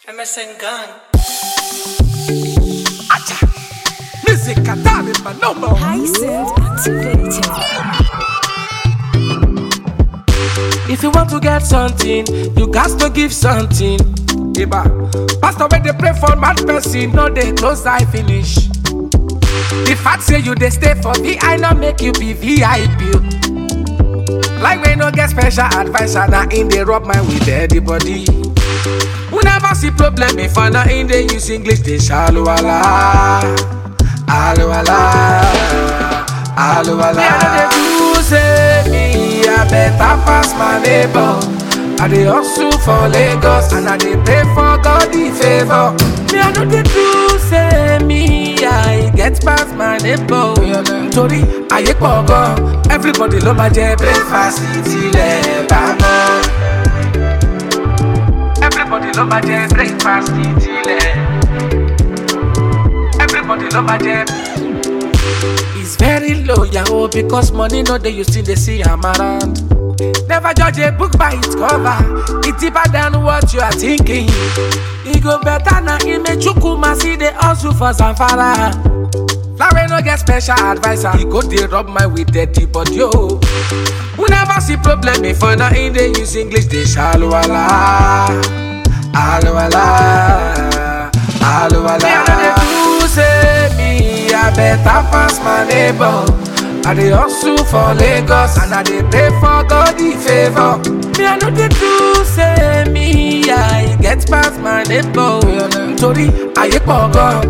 MSN Gang. Music Katari Manomo. Hyacinth activated. If you want to get something, you got to give something. Iba. Pastor when they pray for mad person, no they close eye finish. The fact say you they stay for VI, not make you be VIP. Like we no get special advisor, now in they rub my with everybody. We never see problem if I not in they use English, they shallow ala. Alo ala. Alo ala. Me, I know they do say me, I better pass my neighbor. I dey hustle for Lagos and I dey pray for God the favor. Me, I know they do say me, I get past my neighbor. Nítorí ayé pọ̀ gan, everybody ló máa jẹ breakfast tilẹ̀ bá mọ́. Everybody ló máa jẹ breakfast tilẹ̀. Everybody love my jam. It's very low, yahoo, because money no dey you still dey see am around. Never judge a book by its cover. It's deeper than what you are thinking. E go better na Imechukwu see the hustle for Zamfara. Larry no get special advisor. He go dey rub my with dirty body yo. We never see problem before now in dey use English dey shallow ala. Alo ala. Alo ala. Me I know dey do say me I better pass my neighbor. I dey hustle for Lagos and I dey pray for God the favor. Me I know dey do say me I get past my neighbor. Nítorí ayé pọ̀ gan.